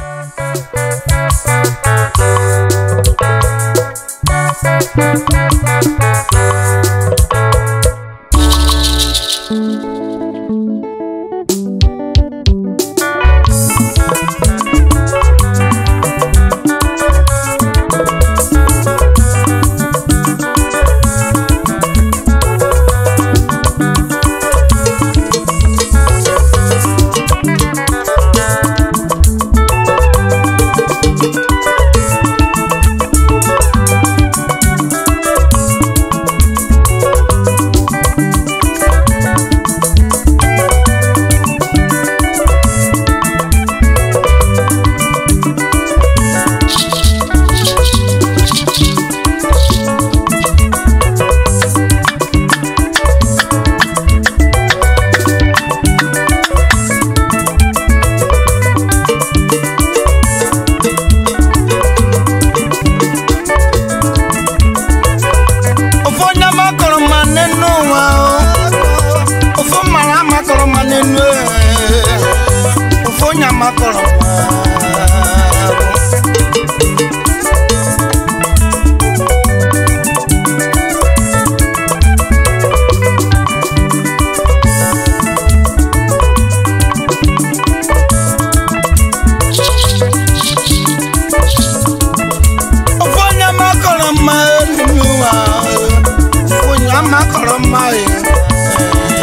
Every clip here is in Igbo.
ofu onye makọrọ mma n'enu ụwa o. ofu mara amakọrọ mma n'enu ee. ofu onye amakọrọ mma ofu onye makọrọ mma n'enu ụwa o. ofu onye amakọrọ mma ee.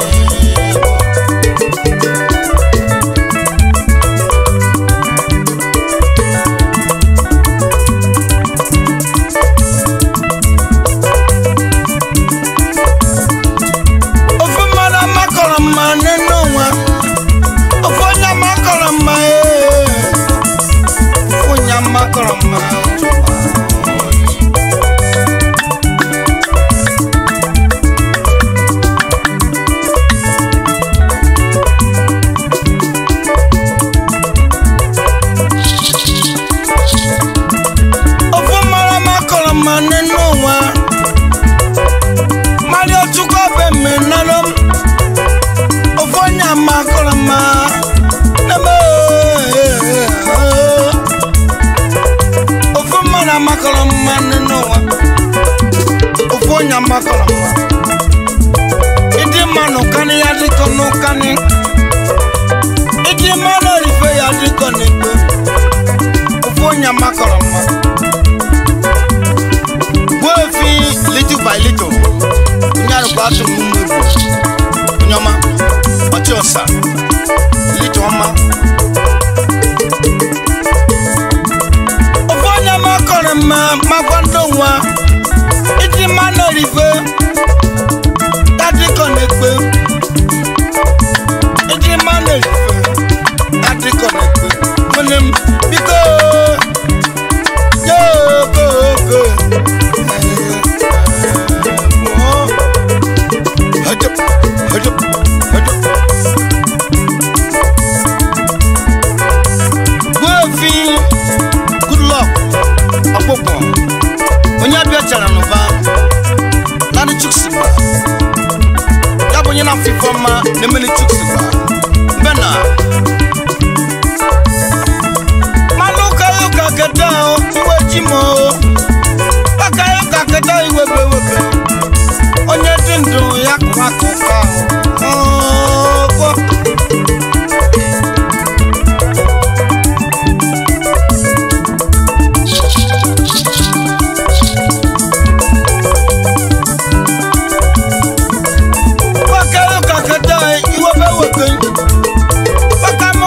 ofu mmadụ amakọrọ mma n'enu ụwa ofu onye amakọrọ mma ee. ofu onye amakọrọ mma ofu mmadụ amakọrọ mma n'enu ụwa Mario Chukwu bụ mmenanụ m ofu onye amakọrọ mma n'ebe ofu mmadụ amakọrọ mma n'ụwa ofu onye amakọrọ mma ịdị mma n'ụkanị ya dịkọ n'ụkanị ịdị mma n'orife ya dịkọ n'ekpe ofu onye amakọrọ mma gbuo efi little by little onye arụkwa atụ m ụmụ egwu onye ọma ọchị ọsa little ọma ofu onye makọrọ mma makwa ndị nwa iji mma na-erife dadịkọ na-ekpe iji mma na-erife dadịkọ na-ekpe nwere m biko yogogo Hajap, hajap, hajap. Gwefi, good luck, ọkpụkpọ. Onye abịa chara n'ụba, naanị chuksigba. Ya bụ onye na-afụ ife ọma na-emeli chuksigba. Mbe na. Mmanụ ụka ya ụka keta o, iwe ji m o. Ụka ya ụka keta iwebe webe. onye dị ndụ ya kụwa akụkọ ahụ nwoke ụka keta iwebe webe maka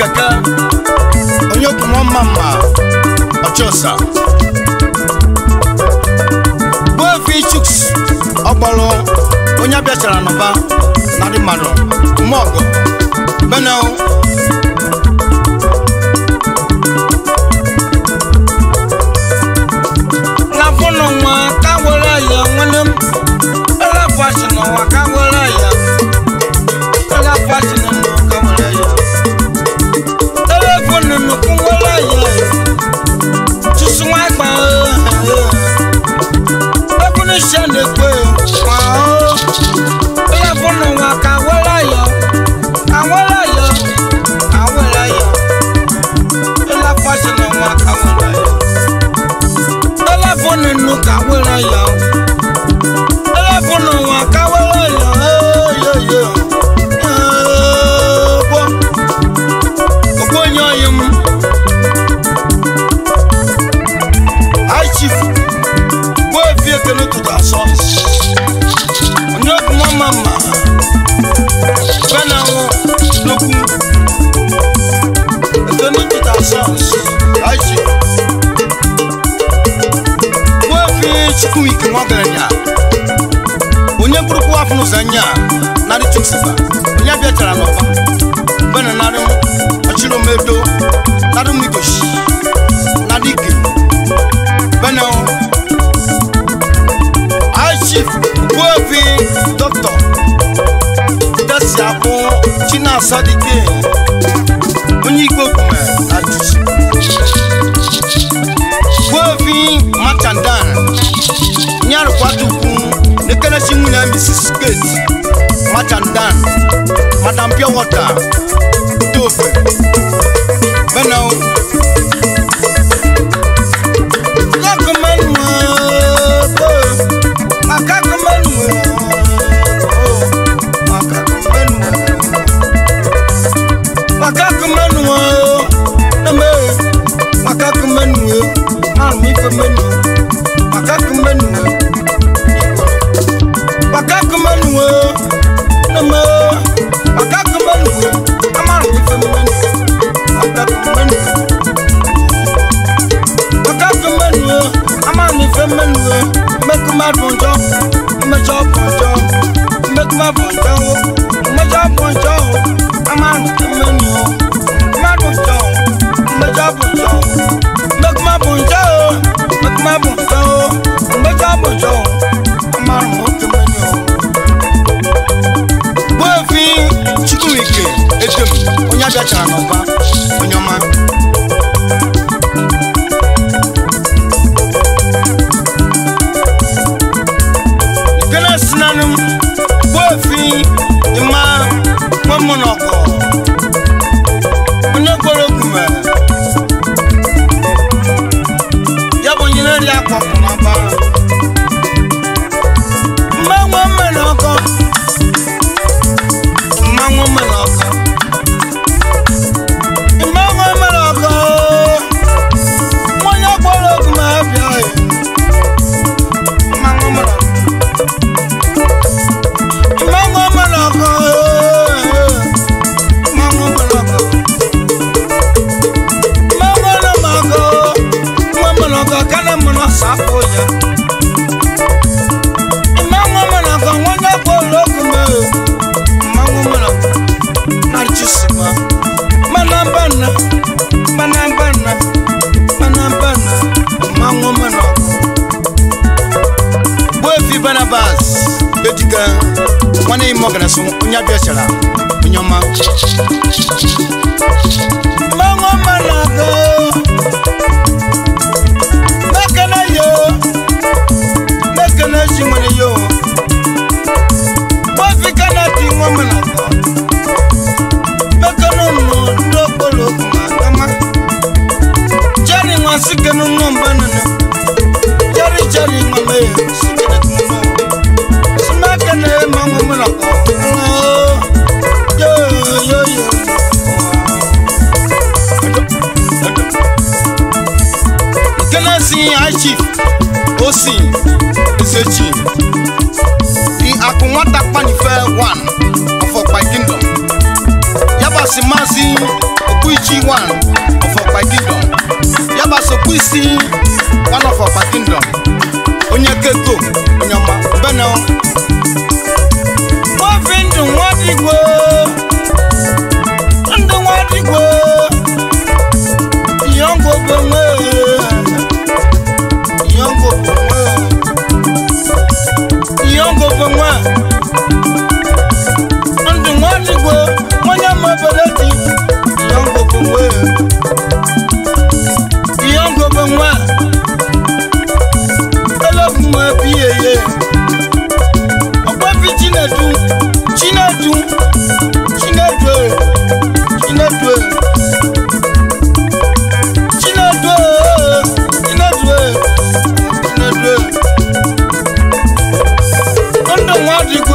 keke onye kwumo mma mma ọchọsa gbuefi chuks ọgbọrọ onye abịachara n'ụba na ndị mmadụ mọgụ benel lafụnụ nwa ka were ya nwere m elefashi n'ụwa ka were ya elefashi n'ụwa ka were ya telefonu nnukwu were ya tusu nwa gba ebunu ise na-ekwe kwa telefonu nwa ka were ya ka were ya ka were ya elefashi n'ụwa ka were ya telefonu nnu ka were ya telefonu nwa ka were ya eyoyo gbọ ogbo onye oyi m aichif gbuo efi ekene ụtụtụ asọ onye okwu mama mma benanwụ nnukwu ekene ụtụtụ asọ aichif wefi chukwuike nwagaranya onye mkpụrụkwu afọ n'ụzọ anya narị chukwusifa onye abịachara n'ọba bena narị ọchịrị omedo narị migoshi narị ike bena aishif wefi dọkịta desi abụ chinasadike onye igbo kwume na jusi wefi machandan nyarụkwata ukwu n'ekelesi nwunye mrs kate machandan madam pure water tofe benel gbuefi chukwuike etem onye abịachara n'ọba onye ọma ikele sinanụ gbuefi ịma nwemụ n'ọkọ onye gwara ogume ya bụ onye na-eri akwa n'ọba mmanwe mmiri ọkọ mmanwụ mmiri ọkụ mmanwụ mmiri ọkụ nwanyị ọgbọrọ ogu ma abịa ya mmanwụ mmiri ọkụ mmanwụ mmiri ọkụ mmanwụ mmiri ọkụ mmanwụ mmiri ọkụ nwa mmiri ọkụ kana mmiri ọsapụ ya mmanwụ mmiri ọkụ nwanyị ọgbọrọ ogu ma mmanwụ mmiri ọkụ narcisima manambana manambana manambana mmanwụ mmiri ọkụ gbuefi barnabas ediga nwanne ime ọganaso onye abịachara onye ọma mmanwụ mmiri ọkụ mekene yo mekene ji nwere yo gbuefi kanadi nwa mmiri ọkụ mekene nụ ndị okporo okwu ma kama jeri nwa sikenu nwa mbanana jeri jeri nwa mee sikene kuma simekene mmanwụ mmiri ọkụ yo yo yo nkene si aishif osi ezechi di akụ nwata kpanife 1 of ọkpa kingdom yabasị maazị okpuiche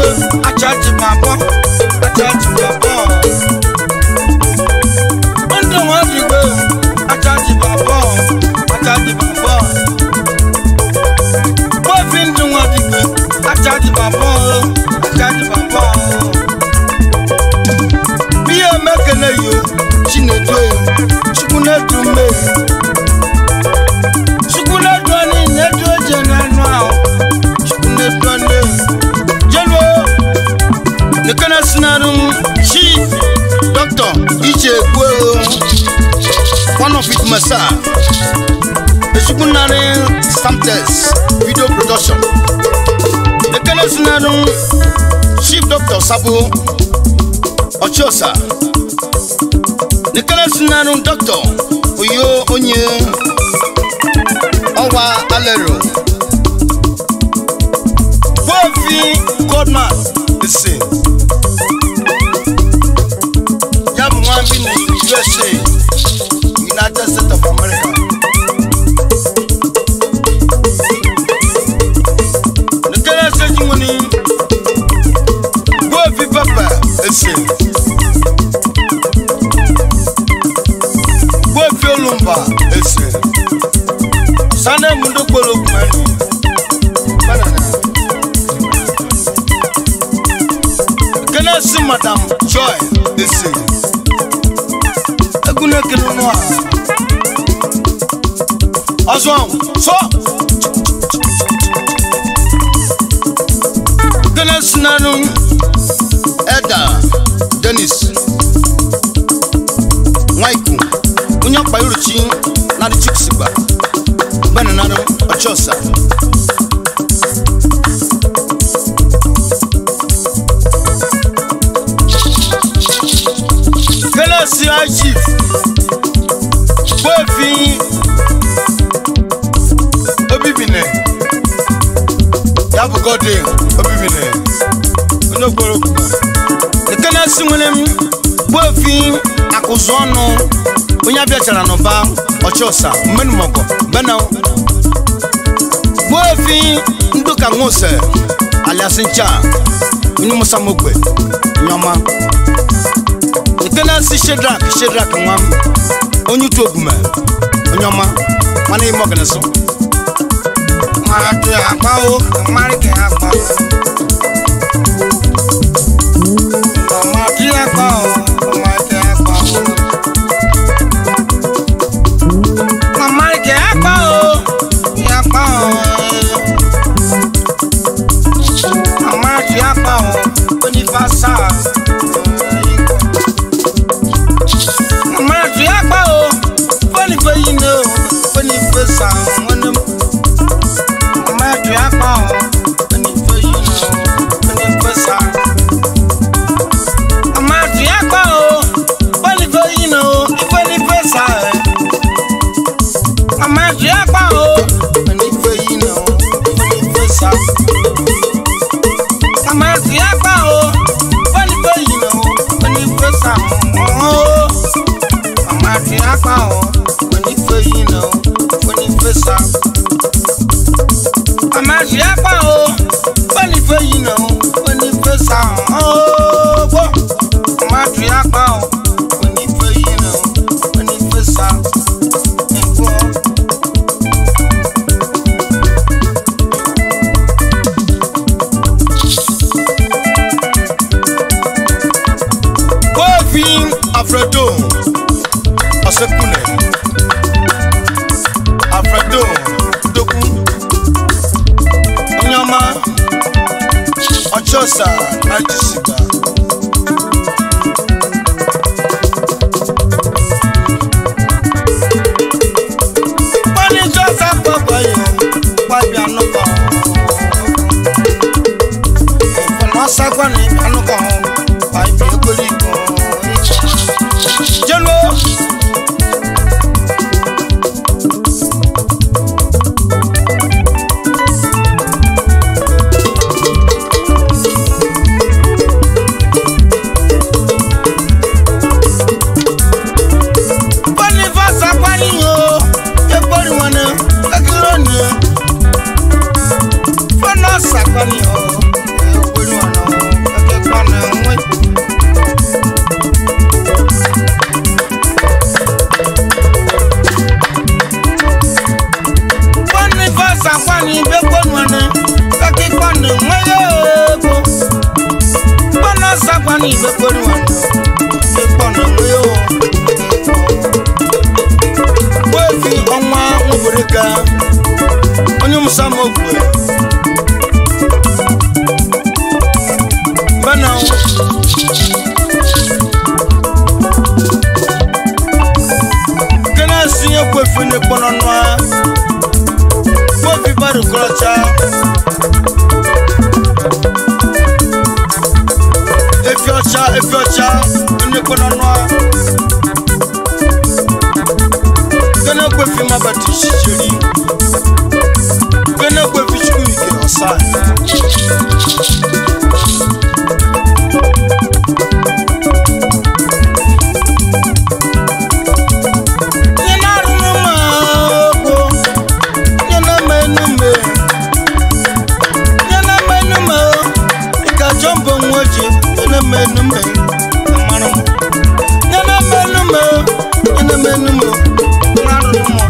achachi bàbọ̀ achachi bàbọ̀ ndụ nwa digbe achachi bàbọ̀ achachi bàbọ̀ bọ́ọ̀fì ndụ nwa digbe achachi bàbọ̀ achachi bàbọ̀ ihe mekele yo chinedu chukwu na-edu mmehie chukwu na-edu anyị na-edu oje n'anụ ahụ chukwu na-edu anyị jelo nekana sinarụ chief doctor iche egbuo one of it masa echukwu narị samtes video production nekana sinarụ chief doctor sabo ọchịọsa nekana sinarụ doctor oyo onye ọwa alero fofi godman ese ya bụ nwa bi na usa united states of america nekere ese ji nwere fofi papa ese fofi olumba ese sane mundo kpolo kumani banana kene si madam joy ese egune kene nua ọzọ so kene sinanu eda denis nwaiku onye ọkpa yoruchi na di chiksigba bẹ́ẹ̀ nínú ọjọ́ ọ̀sà. kérésì chief gbófin obìbìnẹ̀ yabugọ́dé obìbìnẹ̀ onogboro kuma kérésì nwere m gbófin akụzụ ọnụ onye abịachara n'ụba ọchị ọsa mmenumọgọ benel gbuefi nduka nwose alias ncha onye musa mogbe nyọma ekenesi shedrak shedrak nwa m onye utu ogume onye ọma mana ime ọganisu mmadụ agbawo mmadụ ka agba mmadụ agbawo mmadụ agbawo Mama ke apa o, ya apa o. Mama ke apa o, onifasa. Mama ke apa o, foni fe yine o, foni fe sa wọnú. Mama ke apa o, foni fe yine o, foni fe sa. Mama ke apa o, foni fe yine o, foni fe sa. Mama ṣe apá o. Onífẹ́ yìí nà ó, onífẹ́ sá. Mama ṣe apá o. Onífẹ́ yìí nà ó, onífẹ́ sá mọ́ o. Mama ṣe apá o. Onífẹ́ yìí nà ó, onífẹ́ sá. Mama ṣe apá o. Onífẹ́ yìí nà ó, onífẹ́ sá mọ́ o. Mama ṣe apá o. Onífẹ́ yìí nà ó, onífẹ́ sá. Ẹ̀gbọ́n. Bovin Alfredo Osekune Alfredo Doku Onyama Ochosa Ajisiba Pani Josa Papa yo Pabi Anuka Ìfọ̀nà ní Anuka Pabi Ekoliko Jelo Boniface Akwani yo Ekpori wane Ekironi Fọnà Sakwani yo Ekpori wane fene kpɔnɔ nɔa fofi ba do klɔtsa efi ɔtsa efi ɔtsa fene kpɔnɔ nɔa kene kpe fi ma ba ti sitseli kene kpe fi tsuku yi ke ɔsa. Nyina runu ma ogbo, nyina ma enu me. Nyina ma enu me o, ika jọmbo nwoji, nyina ma enu me, mmanụ m. Nyina ma enu me o, nyina ma enu me o, nyina runu ma.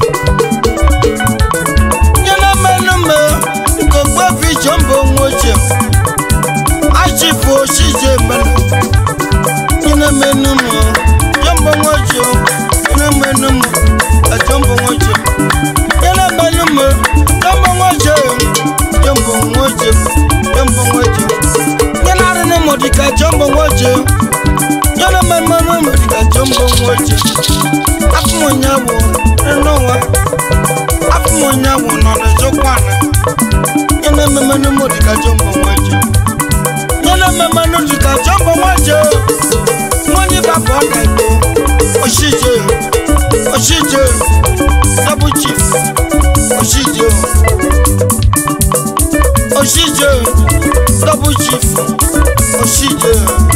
Nyina ma enu me o, ika ogbo fi jọmbo nwoji. Achifu oshije mmanụ. Nyina ma enu me o, jọmbo nwoji o, nyina ma enu me o. Jumbo ngoje, yana malume, jumbo ngoje, jumbo ngoje, jumbo ngoje. Yana rene modika jumbo ngoje, yana malume modika jumbo ngoje. Afu monyawo, enowa, afu monyawo nona jokwana. Yana mamanu modika jumbo ngoje, yana mamanu modika jumbo ngoje. Money babo daibo, oshije, oshije double chief oṣìjẹ o oṣìjẹ double chief oṣìjẹ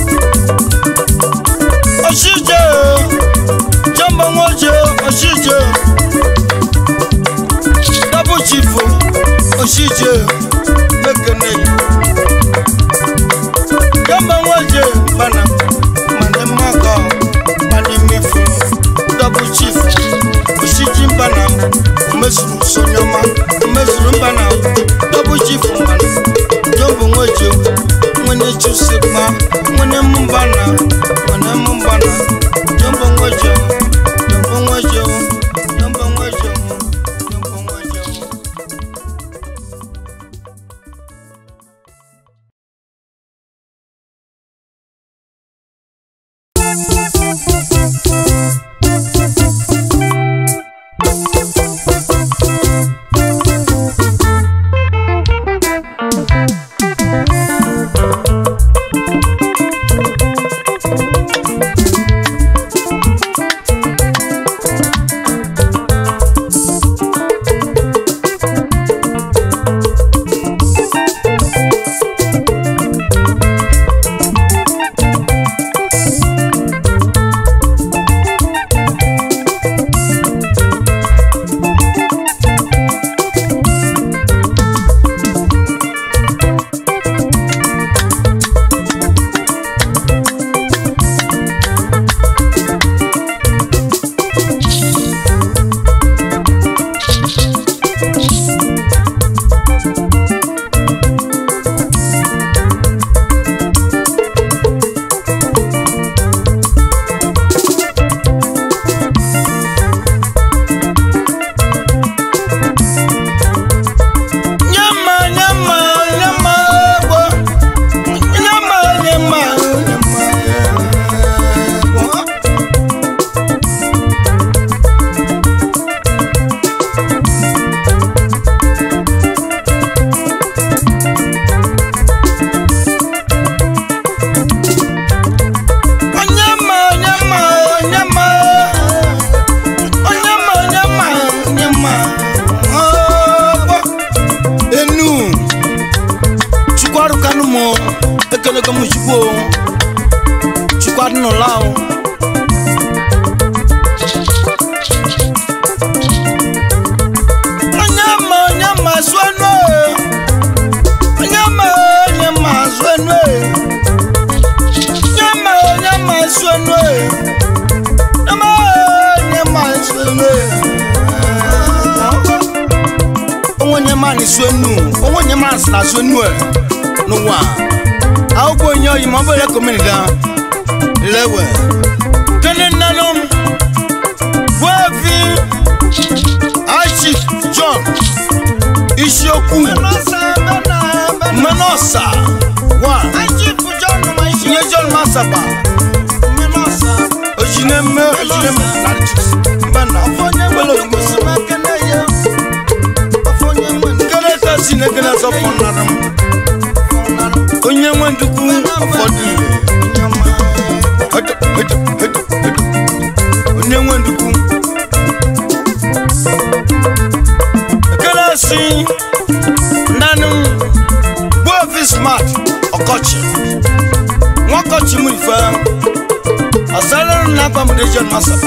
oṣìjẹ jọmọ wọn jẹ oṣìjẹ double chief oṣìjẹ mẹkẹnẹ jọmọ wọn jẹ bana mani mọkọ mani mifu double chief oṣìjì mbana omezuru sonyoma omezuru mbana double chief mbana jọmbo nwoje nwene chusikpa nwene mbana nwene mbana jọmbo nwoje jọmbo nwoje jọmbo nwoje jọmbo nwoje. Nyama, nyama, nyama, bo. Nyama, nyama, nyama, bo. Onyama, onyama, onyama. Onyama, onyama, onyama. Oh, bo. enu chukwaru kanu mo ekele ko mushigbo chukwaru no lao onyama onyama suenu onyama onyama suenu onyama onyama suenu onyama onyama suenu onwenye mani suenu onwenye mani sina suenu ẹ n'ụwa akwụkwọ onye oyi ma ọ bụrụ ekomenida lewe kene nnanụ gwevi achi john isiokwu menosa wa nye john masaba ojineme ojineme mbana wele oyibo si na ekele ọzọ fọnara m onye nwe ndukwu ụfọdụ Edo, edo, edo, edo. onye nwe ndukwu ekele si nanụ bụ ofi smart ọkọchị nwaọkọchị m ife ọsara na agba m region masaba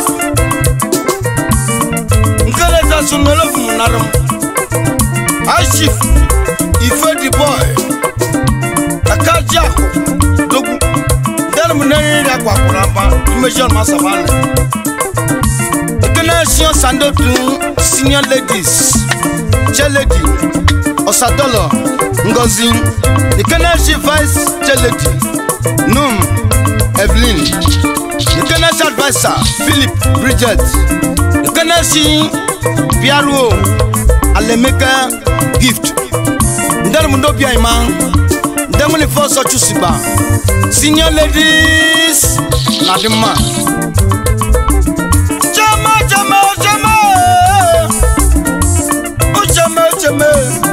nkele zasu n'olofu m narụ m high chief ife the boy akaji ahụ dogwu dere m n'eriri agwakwuru aba region masaba nọ ekele senior sandotu senior ladies cheledi ọsadọlọ ngozi ekele si vice cheledi num evelyn ekele si adviser philip bridget ekele si piaruo alemeka gift ndẹrùmùdó bíi àyìnmá ndẹmúlẹ̀ fọ́sọ̀ chusiba senior ladies nadima. jama jama jama ujama ujama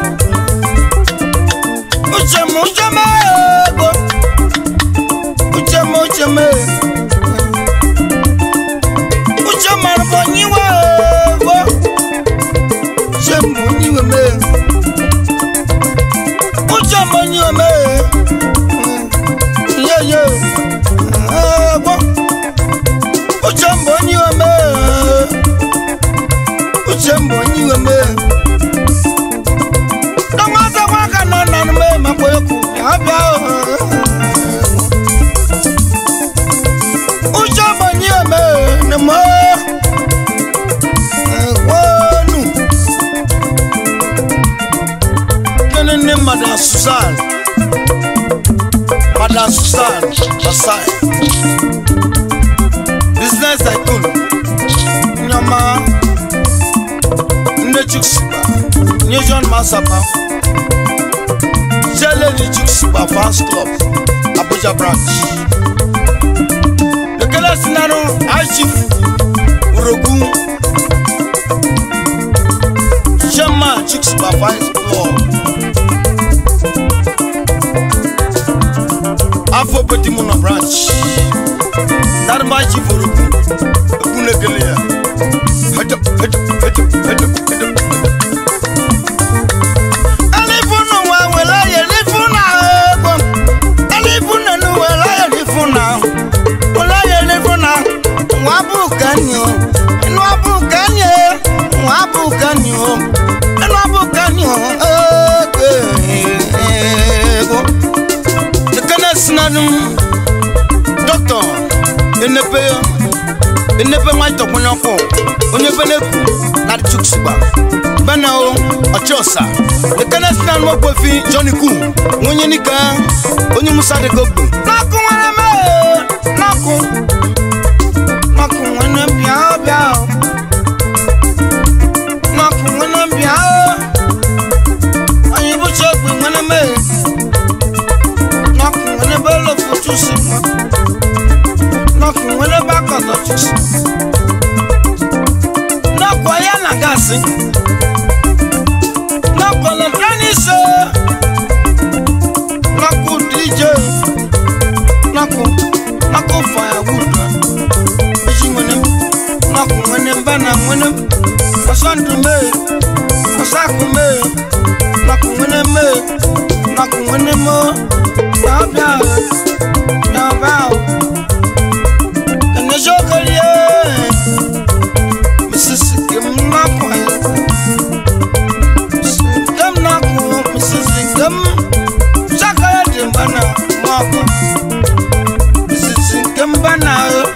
ujama ujama ego ujama ujama ujama rubonyiwa ego ujama onyiwe me ujama onyiwe me yeye ego ujama onyiwe me ujama onyiwe me dɔnwasa wa ka nɔ nɔnu me ma ko eku abia o. Utsɔ mo nyi eme ne mo wonu. Kene ne Madam Susan Madam Susan Basai business tycoon nyama nne Chukwusiba nye John Masaba Jelly Chukwusiba fans club Abuja branch Ekele Sinaro Archief Urogu Chairman Chukwusiba fans club Afọ Betimuno branch Darma Chief Urogu Ekunekele ya Hedo, hedo, hedo, hedo, hedo. Elifunu wa wela ye lifuna ego. Elifuna nu wela ye lifuna. Wela ye lifuna. Wa bukani o. Inu abukani e. Wa bukani o. Inu abukani o. Ego. Ekene sinadum. Doctor. Enepe. Enepe nwa itọkpọnyọkọ. Onye beneku. Na Chukwusiba. bana o ọchọsa ekene si na anụ ogbefi johnny ku onye nika onye musa dị gogbo n'akụ nwere mee n'akụ n'akụ nwere bịa bịa o. n'akụ nwere bịa o. onye bụcha ogbe nwere mee n'akụ nwere belo fotu si nwa n'akụ nwere bakọtọ chusi n'akụ ya na gasị nakọlọ tẹnisẹ nakọ dj nakọ nakọ firewood eji nwene nakọ nwene mbana nwene ọsọndụ mee ọsakụ mee nakọ nwene mee nakọ nwene mo yabịa yabịa ẹnẹsọ kẹrìẹ mrs kim nakọ ya. Gam na ku Mrs. Gam Sakaya dimbana moko Mrs. Gam bana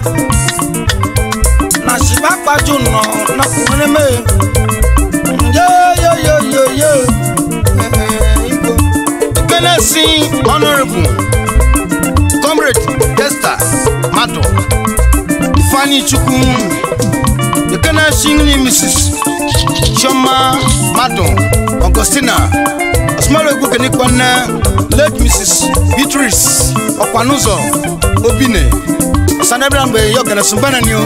Na shiba paju no na kumene me Yo yo yo yo yo Igbo Kenesi Honorable Comrade Esther Mato Ifeanyi Chukwu Kenesi Mrs. Chioma Mato Augustina Osmaro Egwukene Kwanne late Mrs. Beatrice Ọkwanụzọ Obine Sanebra mgbe ya ọgana sumbana ni o.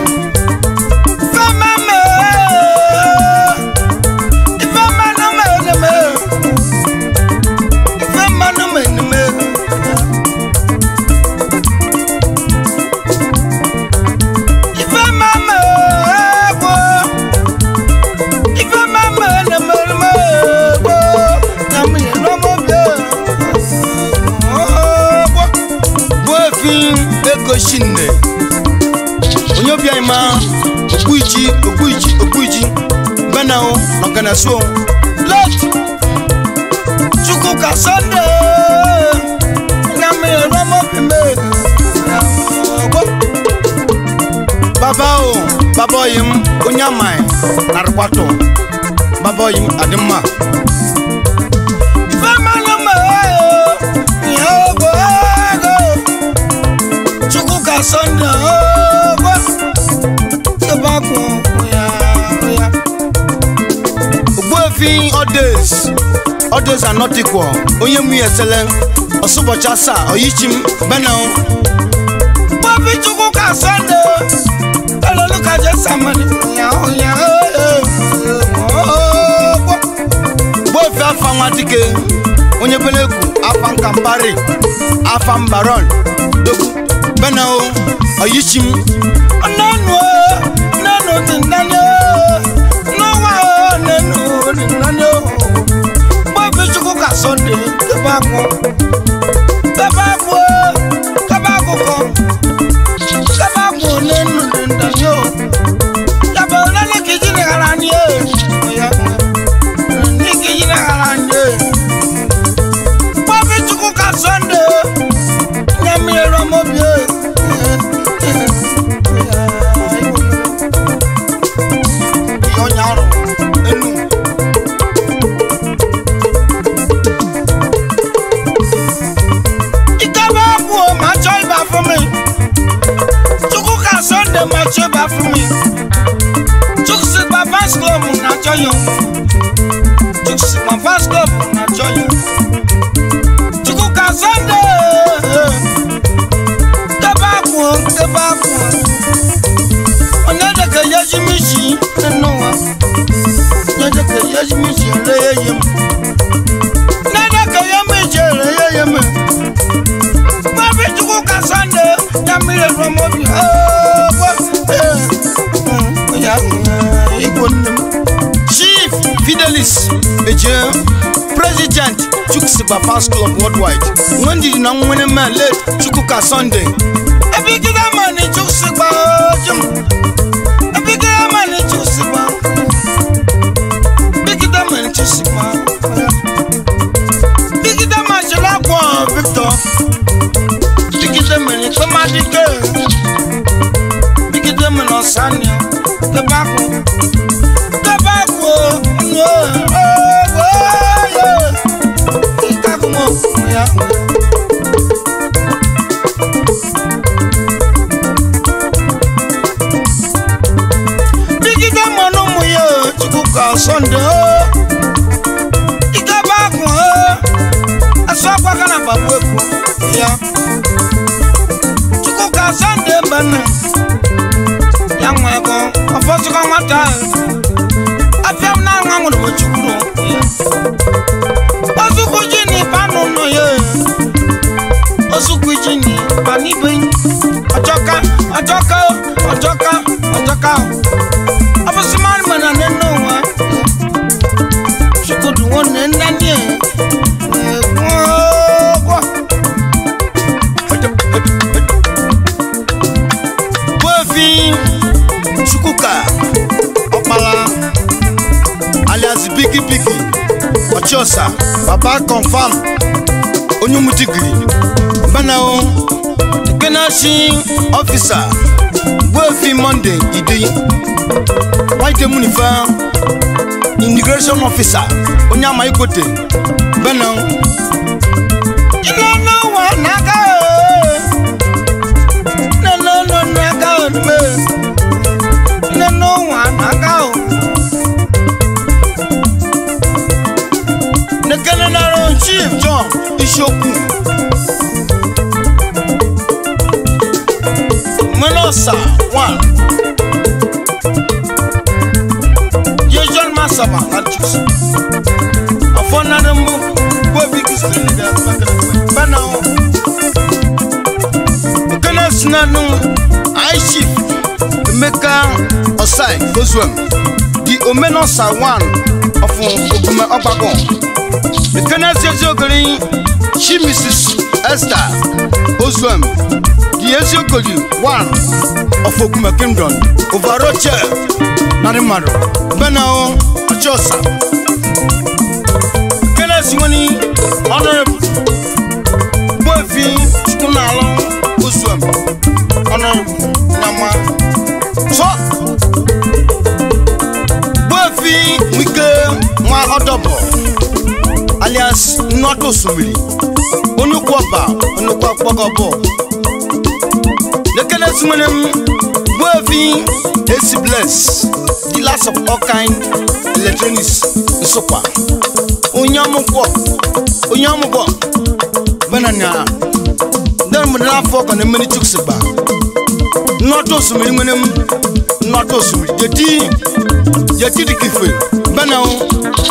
Ifememe Ifememe me ego shinne onye obi anyị ma okpuiji okpuiji okpuiji benao na ọganasuo let chukwu ka sọnde na mmiri rọmọbime baba o baba oyi m onye amaghị narịkwatụ baba oyi m adị mma ife mmanụ mma ihe ogo ego chukwu ka sọnde ogo tebakụ ya ya ogbuefi odes odes anotikwo onye mụ ya esele ọsụbọchị asaa oyichim benel gbobi chukwu ka sọnde eloluka jesamani ya ya gbofi afa nwa dike onye belegwu afa nkampari afa mbaron dogu benel oyichim nanu nanu ti nani n'ọnwa nanu ti nani gbobi chukwu ka sọnde kebakụ kebakụ kebakụ kọ kebakụ nanu ti nani o yabọ nani kiji ni ara ni e ni kiji ni ara ni e gbobi chukwu ka sọnde nyami ẹrọ mọbi e. Ọnyàrú enu. Ìjọba kú o máa jọ ibà fún mi. Chukwu ka Sunday máa jọ ibà fún mi. Chukwu sì gba fans club n'ajọ yẹn. Chukwu sì gba fans club n'ajọ yẹn. Chukwu ka Sunday. Ìjọba kú o, ìjọba kú o. Onyedeke yeji mi si nínú wa. Onyedeke yeji mi si ere yeye mu. Onyedeke ye mi si ere yeye mu. Wọ́n fi Chukwu ka Sunday ya mmiri elu ọmọ bi. Ya igbo nne m. Chief Fidelis Eje President Chukwusigba Fans Club Worldwide. Nwendidi na nwene man late Chukwu ka Sunday. Ebi gida ma ni Chukwusigba ojum. Bigida mani chusigba Bigida mani chusigba Bigida mani chulakwa Victor Bigida mani tomadike Bigida mani osanya Kebako Kebako No Oh Oh Yeah Ikakumo Yeah Bigida mmanụ ụmụ ya o, Chukwu ka Sọnde o. Ikebe akụ o. Asụ akwa ka na gbagbu ekwu ya. Chukwu ka Sọnde mbana. Ya nwa ego, ọfọsụkọ nwata ahụ. Afịa m na-anwa nwụrụ m Chukwu ya. Ozukwu ji na ịba n'ụlọ ya. Ozukwu ji na ịba n'ibe. Ọjọka, ọjọka, ọjọka, ọjọka. Abusimani mana nínú wa. Ṣukudu wọn ní nání ẹ̀. Gbọ́gbọ́. Bófin Chukwuka Ọ̀pala alias Bigi Bigi Ọchịọsa Baba Confam Onyumudigiri Banao Kenashi Ọfisa Bófin Monday Idi White Munifa Immigration Officer onye ama ikote Benel Ilé wà n'aka o Nínú nínú n'aka o dùgbò Nínú wà n'aka o Nekene naro Chief John Ishoku Menosa one Yejon Masaba Alchus. Afonade mbu kwa bigi sini da bana o. Kana sinanu Aishif Emeka Osai Gozwem. The Omenosa one of Okume Obagon. The Kana Zezogri She Mrs. Esther Gozwem. the eziokoli one of okume kingdom ovaroche narị mmadụ bena o ọchọsa kenes nwere honorable gboefi chukwu na-alụ usuem honorable nyama so gboefi wike nwa ọdọbọ alias nnọdụ osimiri onye ukwu ọba onye ukwu akpọgọbọ lekele sumene m gboefi esi bless dealers of all kind electronics nsụkwa onye ọmụgwọ onye ọmụgwọ bena na ndị mmadụ n'afọ ọkọ na mmiri chuks gba nnọdụ osimiri nwere m nnọdụ osimiri jeti jeti dịka ife bena o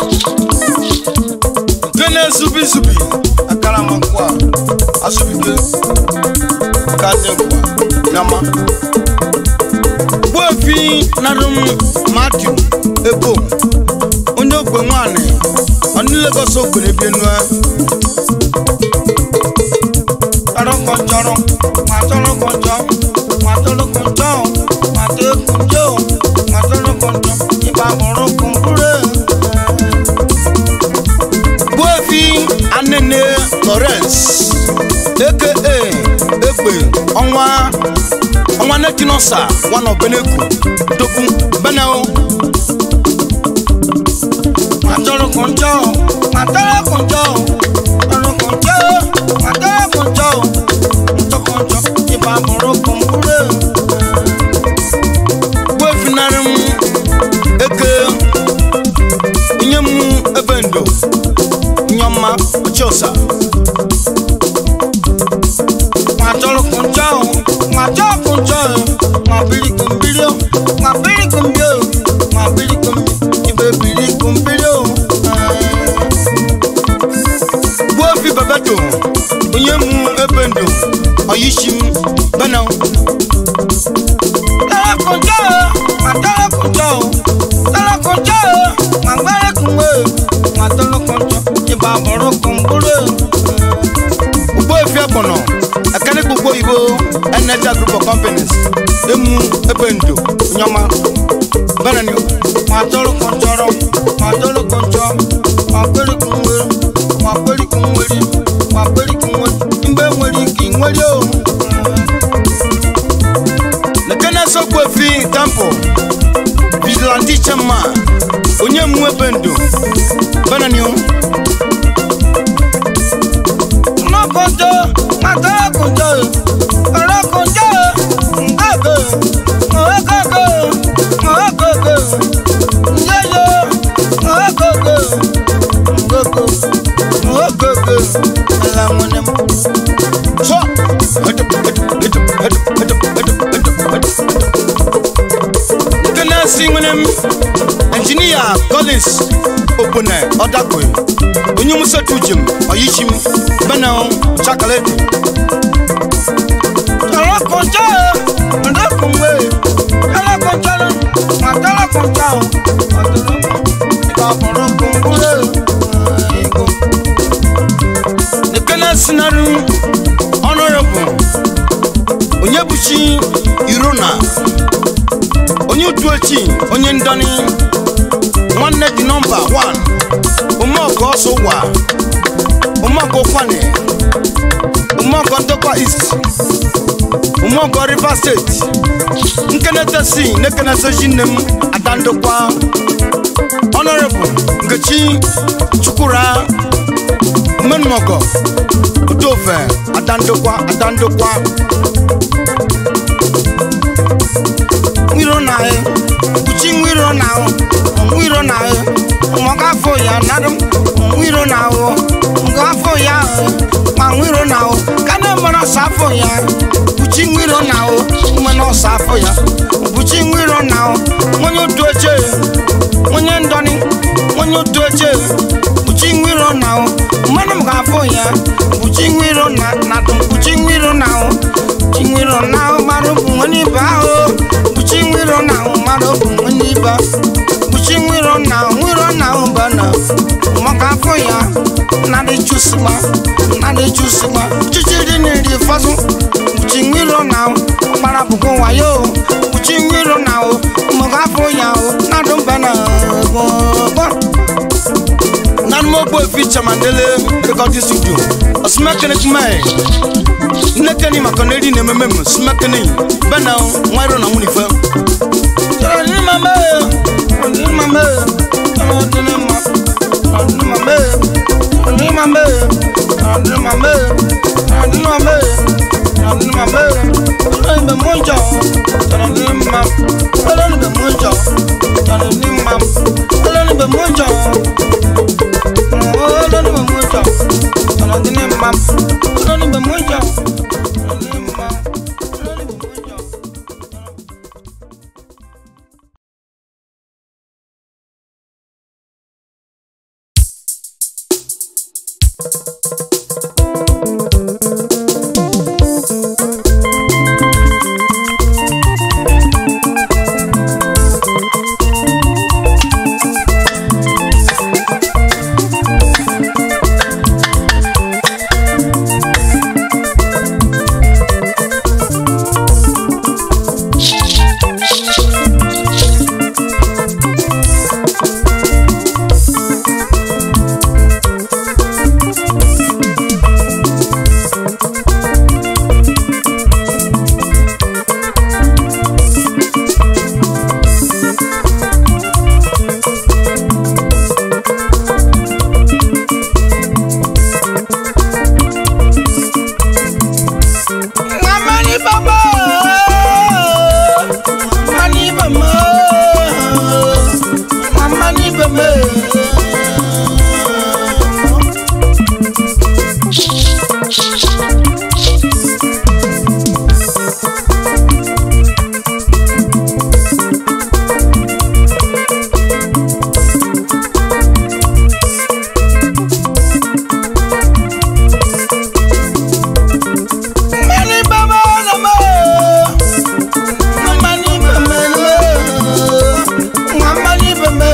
gene zubi zubi akara ma nkwa asubike ka dị nkwa nyama gboefi narum matiu ebo onye ogbe nwanyị ọnụ legos ogbe na ebie nua tọrọkọjọrọ ma tọrọkọjọ ma tọrọkọjọ ma tọrọkọjọ ma tọrọkọjọ ìbá bọrọ kọnkúrẹ. gboefi anene lawrence aka egbe ọnwa ọnwa netinosa one of beneku dokun benel matọrọkọjọ matọrọkọjọ tọrọkọjọ matọrọkọjọ ntọkọjọ ìbá bọrọ kọnkúrẹ. gboefi narim eke nye m ebe ndo nyọma ochiosa nwatọrọkụnjọ nwatọrọkụnjọ nwabirikumbiri nwabirikumbi nwabirikumbi ibe birikumbiri gbuofi bebeto onye m ebe ndo oyishi m bena tọrọkụnjọ nwatọrọkụnjọ tọrọkụnjọ nwagberekunwe nwatọrọkụnjọ ìbá bọ̀rọ̀ kọ̀ǹgúrẹ́. Gbogbo efi ẹ̀gbọ̀nà ẹ̀kẹ́ni gbogbo ìbò Energy group of companies emu ebe ndo nyọma bẹ́ẹ̀ ni wọ́n atọ́rọ̀ kọ̀ǹjọ́rọ̀ wọ́n atọ́rọ̀ kọ̀ǹjọ́ wọ́n apẹ́rẹ́ kùnwé wọ́n apẹ́rẹ́ kùnwéri wọ́n apẹ́rẹ́ kùnwé mbẹ́ nwere ike nwere o. Lekene sokwu efi temple vigilante chema onye mu ebe ndo bẹ́ẹ̀ ni o. Ọlọ́kọ̀jọ́, Màtọ́kọ̀jọ́, ọlọ́kọ̀jọ́, Ngọ́gọ̀, Ngọ́gọ̀, Ngọ́gọ̀, Nyẹ́yọ́, Ngọ́gọ̀, Ngọ́gọ̀, Ngọ́gọ̀, Ẹ̀làmúnẹ̀. Sọ. Nkene si nwere m engineer Collins Opone Ọdakwe onye musetu jem ọyichim bena chakaleti tọrọkọjọ ọdọkùnwé tọrọkọjọ ma tọrọkọjọ ọdọkùnwé ego ekene sinaru honorable onye buchi irona onye utuechi onye ndọni nwanne dị nọmba 1 ụmụọkụ ọsọ ụwa ụmụọkụ kwane ụmụọkụ ndokwa east ụmụọkụ rivers steeti nkenetesi nekenetesi nne m ada ndokwa honorable nkechi chukwura mmenụmọgọ odofe ada ndokwa ada ndokwa nwiro na kpuchi nwiro na nwiro na mọgafọ ya nadum nwiro na ahụ ngafọ ya ma nwiro na ahụ ka na mara ọsọ afọ ya kpuchi nwiro na ahụ mmanụ ọsọ afọ ya kpuchi nwiro na ahụ onye otu oche onye ndọni onye otu oche kpuchi nwiro na ahụ mmanụ m ga-afọ ya kpuchi nwiro na nadum kpuchi nwiro na ahụ kpuchi nwiro na ahụ mmadụ bụ onye ibe ahụ kpuchi nwiro na ahụ mmadụ bụ onye ibe kpuchi nwiro na nwiro na ụbana maka afọ ya nadị chụsịgba nadị chụsịgba chichi dị n'iri fọsụ kpuchi nwiro nwiro na o gbara bụkwa wayo uchi nwiro na o mụgafụ ya o nadụ mba na gbọgbọ nanumogbo efi chamandele recording studio osumekene kumae nnekeni maka na eri na-ememe m sumekene bena nwiro na nwunife chọrọ dị mma mee dị mma mee chọrọ dị mma chọrọ dị mma mee chọrọ dị mma mee chọrọ dị mma mee chọrọ dị mma mee chọrọ dị mma mee chọrọ ibe mụ njọ chọrọ dị mma chọrọ ibe mụ njọ chọrọ dị mma chọrọ ibe mụ njọ olórí mi mú jọ ọ̀nà tí ní ma olórí mi mú jọ ọ̀nà tí ní ma olórí mi mú jọ. Mamani baba, mamani baba, mamani baba. Mamani baba nama, mamani baba nama, mamani baba.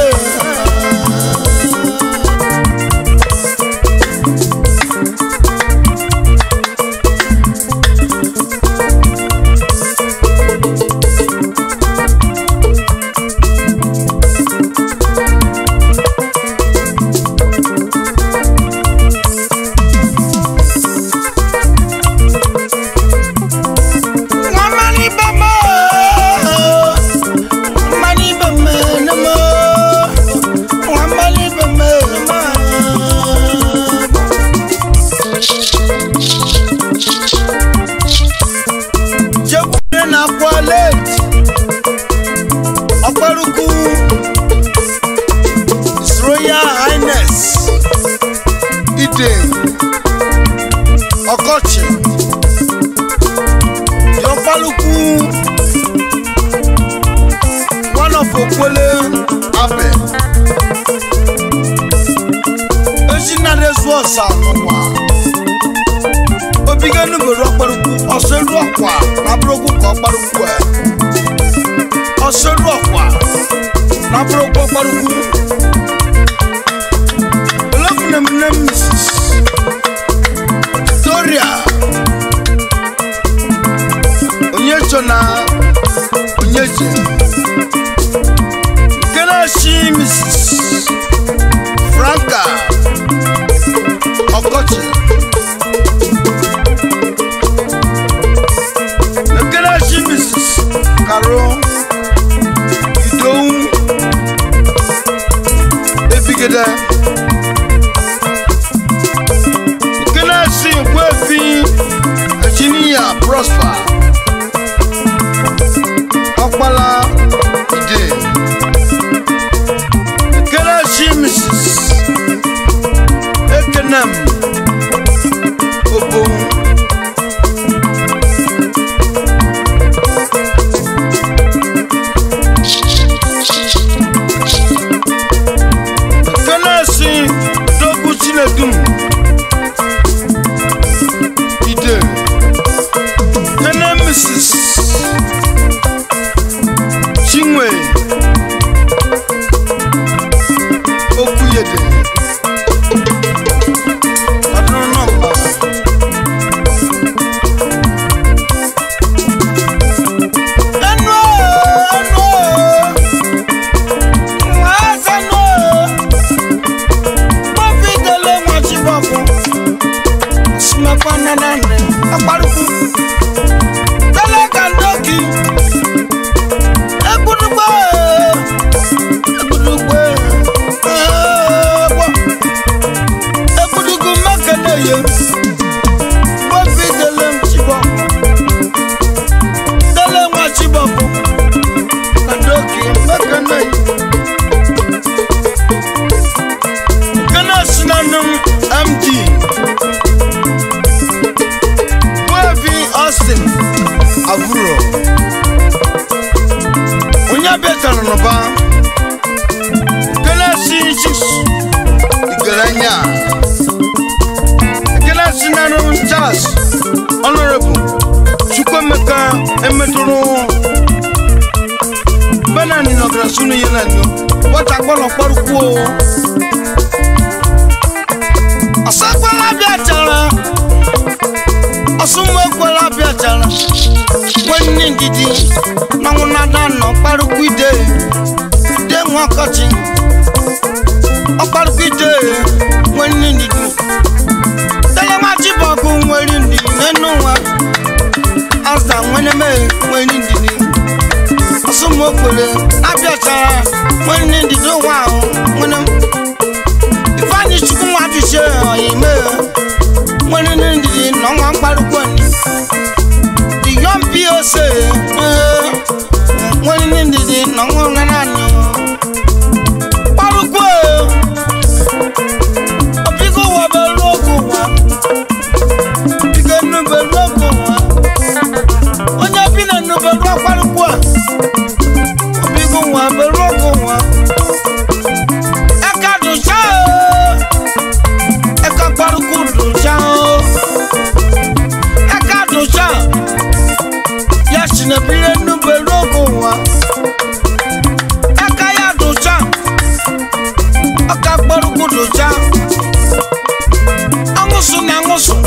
Mamani baba, mamani baba nama, mamani baba nama. Jẹ́kùnrin náà kọ́ late, ọ̀pẹ̀rùkù, His Royal Highness, Ide, Ọkọchị. Yọ̀pálùkù one of Okwele Abe. Ezinade zu ọ̀sà n'ụwa. Obigenu bere ọkparukwu ọsọelu ọkwa n'abụrụkwu ka ọkparukwu ẹ. Ọsọelu ọkwa n'abụrụkwu ọkparukwu. Olófin m nne Mrs. Victoria. onyecho na onyeche nke na-achị mrs franka ọkọchị nke na-achị mrs karo idowu ebigede nke na-achị nkwefi ejiniya prosper ọkpala ide ekelechi mrs ekenem obo ekelechi dogu chinedum ide kene mrs chinwe okwuyede ọdún náà mọ Austin Avuro onye bịatara n'ụba kelesi chis igerenya kelesi narụ Charles Honorable Chukwemeka emetụrụ benani nọgara sunu ihe na nyo wata gbọnọ kpọrụkwuo ọsọkwala bịachara ọsụmọkwala bịachara nwanne ndidi n'ọnwụ nada nọ kparịkwa ide ide nwa ọkọchị ọkparịkwa ide nwanne ndidi telemachi bụ ọkụ nwere ndidi n'enu nwa aza nwere mee nwere ndidi ọsụmọkwere abịachara nwanne ndidi nwa ahụ nwere ifeanyị chukwu nwa dụchie ọyime nwere ndidi na ọnwa mkparịkwa ndị the young POC nwere ndidi na ọnwa nwa naanị kparịkwa ọbịgo ụwa belu oge ụwa biko nnubelu oge ụwa onye bi na nnubelu akparịkwa ọbịgo ụwa belu oge ụwa ẹka dùnṣà o ẹka parukú dùnṣà o ẹka dùnṣà yasinabire nubelu ogo wa ẹka ya dùnṣà ẹka parukú dùnṣà anwụsụ na anwụsụ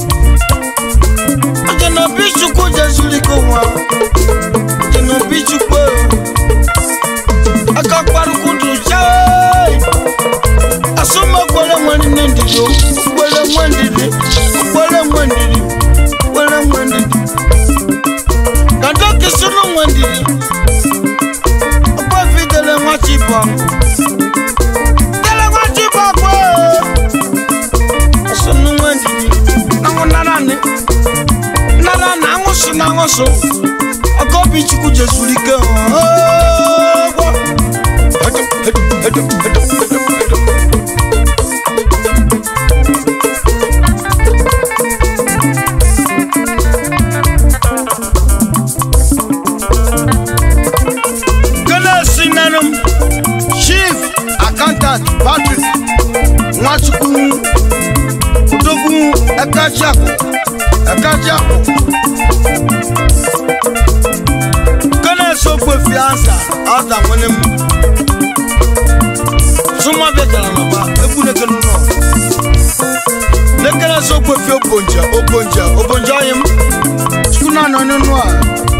ọjọnobi chukwu jesuliko wa ọjọnobi chukwu ẹka parukú dùnṣà o asoma kwere nwere nne ndidi o kwere nwe ndidi kwere nwe ndidi kwere nwe ndidi kado kisunu nwe ndidi ọgbọfi dele nwa chibọ dele nwa chibọ kwe asunu nwe ndidi nanwụ nara ni nara na anwụsụ na anwụsụ ọkọbi chukwu jesuru ike ọgwọ Hedo, hedo, hedo, hedo, hedo, hedo. Kele Sinanum, Chief Accountant Patrick Nwachukwu Odogwu Ekachiakụ Ekachiakụ Kele Sokwe Fianza Aza nwene m Suma bịatara n'ọba egwu nekele ụlọ Nekele Sokwe Fi Obonja Obonja Obonja ọyị m Chukwu na-anọ n'ụnụ a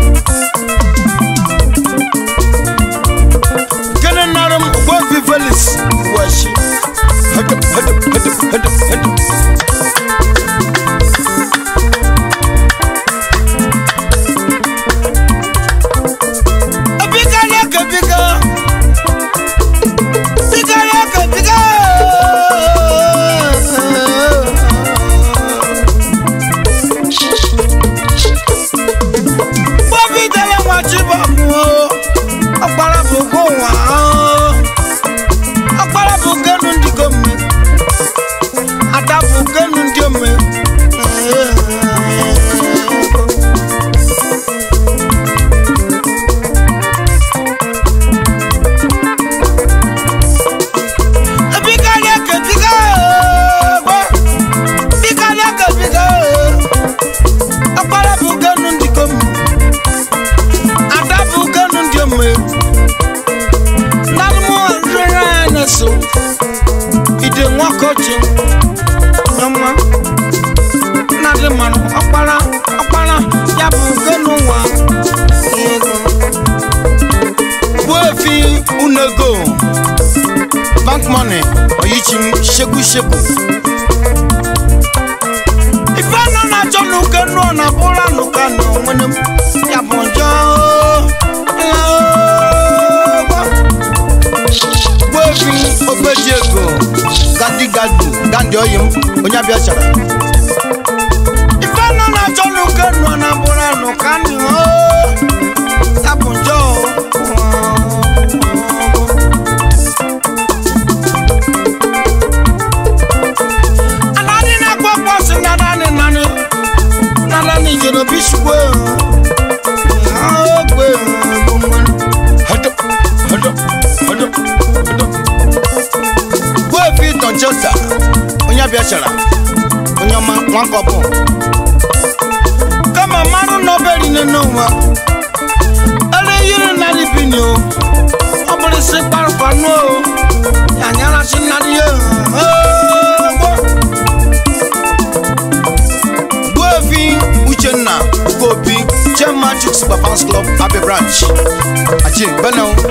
Kene narum Gbofi Felix Washi. Hedo, hedo, hedo, hedo, hedo. Ebiga leke biga. Biga leke biga. Gbofi dele nwachi babu o. Ọkpara bụ go nwa o. Ọkpara bụ genu ndị gome. Ada bụ genu ndị ome. Ebiga leke biga o. Biga leke biga o. Ọkpara bụ genu ndị gome. Ada bụ genu ndị ome. Nanumu rere na so. Ide nwakochi. Nyoma. Nadi mmanụ ọkpara ọkpara ya bụ genu nwa. Ego. Gbuefi unego. Bank money oyichim shegu shegu. Ife nọ na achọ n'uke nọ na bụra n'ụka nọ nwene m. Ya bụ njọ. Ya o. Gbuefi ogbeji ego. Gadi gadi gandi oyim onye abịa chara. Ife nọ na achọ n'uke nọ na bụra n'ụka nọ. Ya bụ njọ. Anani na-akpọ kpọsị na nani nani. Na nani ni jeno bishwe agwe gumwan hado hado hado hado gwe fi ton chesa onya biashara onya ma wan kopo kama manu no beri nínú wa ẹlẹ yiri nari bi ni o ọmọdé sí parupanu o yànyàrá sí nari yẹ gwefi uchenna gobi chairman chicks babans club abe branch achi bẹnẹ o.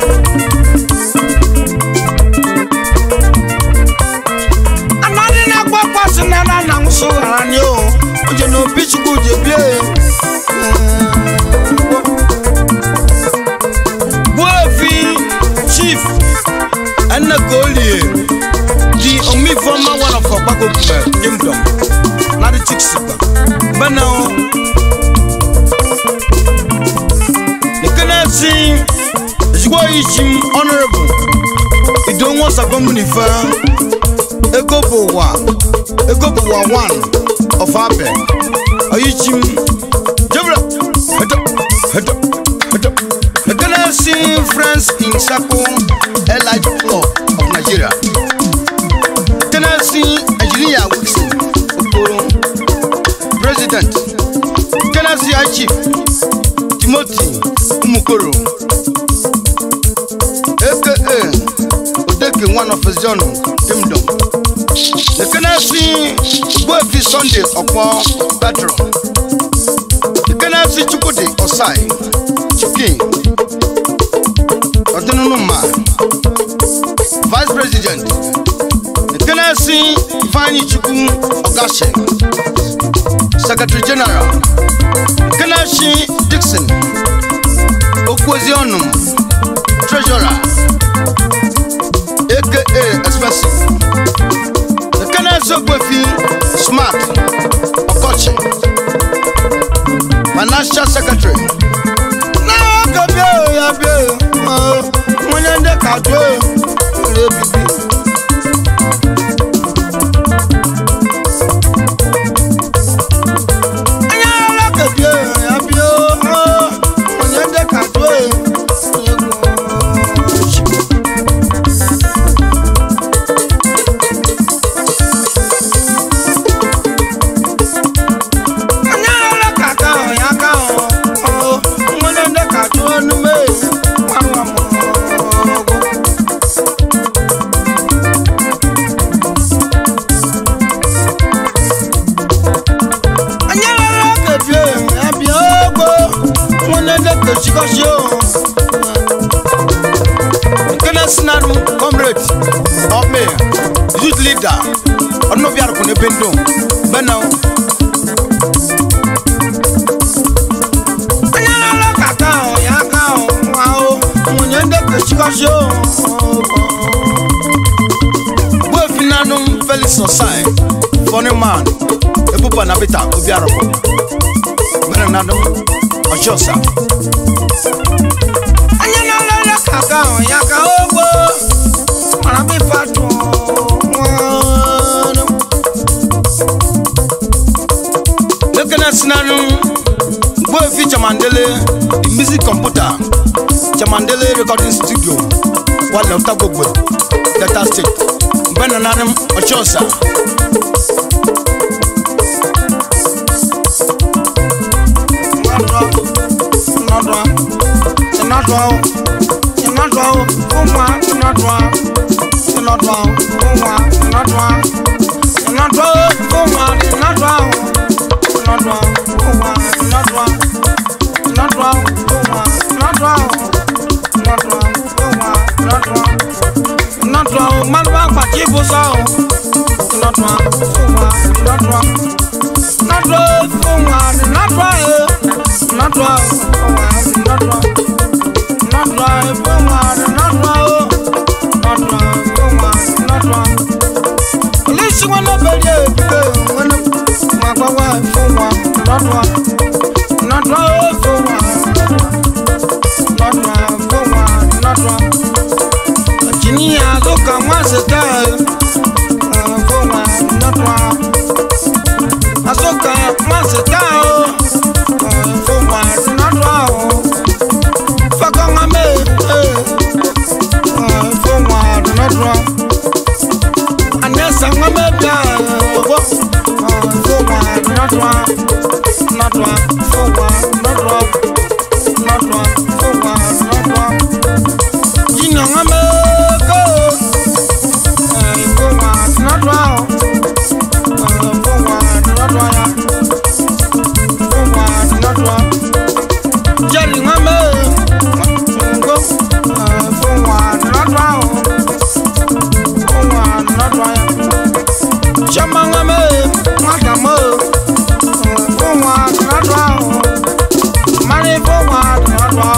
anadi na gbọ́ pàṣẹ náírà náà ń sọ ara ni o oje na obi chukwu je bie gbuefi chief ẹnna golie di omi fọma one of ọgbàgbọ gbẹ kingdom nadi chicks gba bẹnẹ o nìkẹ́nẹ́ sí ìṣùgbọ́ yìí ṣim honourable ìdòwò sàgbọ́mù nìfẹ́ ego bụ ụwa ego bụ ụwa one of abe oyichim jebra hedo hedo hedo ekenesi friends in circle elite club of nigeria ekenesi engineer wilson okoro president ekenesi high chief timothy umukoro aka odeke one of his john kingdom ekenesi gboefi sunday ọpọ petro ekenesi chukwudi osai chukin ọdịnụnụma vice president ekenesi ifeanyi chukwu ọgashi secretary general ekenesi dixon okwuoziọnụ treasurer aka expensive ekenesi ogbefi smart ọkọchị financial secretary n'oge bịa o, ya bịa o, o, nwunye ndị ka jụọ o, nwere ebibi onye ọrụ ka bịa o, ya bịa o, o, nwunye ndị ka jụọ o, onye gwuo. onye ọrụ ka aka ahụ ya aka ahụ o, nwunye ndị ka jụọ n'ume nwa nwa m ọgụ. onye ọrụ ka bịa ya bịa ogbo nwunye ndị ka chikọchi o nkene sinanu comrade ọmị youth leader ọnụbịarụkwụ n'ebe ndụ bena onye ọrụ ka aka ahụ ya aka ahụ nwa o nwunye ndị ka chikọchi o gbuefinanụ felix osai funny man ebuba na bita obiarụkwụ mere nanụ ọchịọsa onye na-alele ka aka ahụ ya ka ogbo mara bụ ife atụ nwanụ ekene sinanụ gboefi chamandele the music computer chamandele recording studio wale ọtagbogbe delta state mgbe na nanụ ọchịọsa Asoka, mas tá, fọwọ́ nọ́dọ̀ nọ́dọ̀ fọwọ́ nọ́dọ̀ jìnnà wọn bẹ kó fọwọ́ nọ́dọ̀ fọwọ́ nọ́dọ̀ ya fọwọ́ nọ́dọ̀ jẹ́rì wọn bẹ kó fọwọ́ nọ́dọ̀ fọwọ́ nọ́dọ̀ ya jama wọn bẹ wọn mọ fọwọ́ nọ́dọ̀ mari fọwọ́ nọ́dọ̀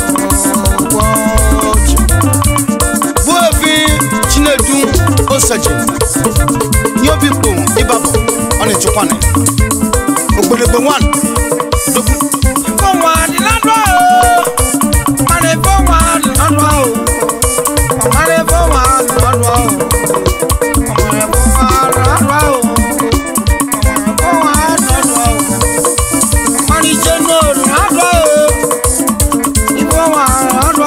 wọ́ọ̀jì buefi chinedu osaje ní obi kpom ibabọ ọ na-echekwana ogbedegbe wan dogu fọwọ́ adịladọ mari fọwọ́ adịladọ mari fọwọ́ adịladọ mari fọwọ́ adịladọ mari fọwọ́ adịladọ mari jenu adịladọ ifọwọ́ adịladọ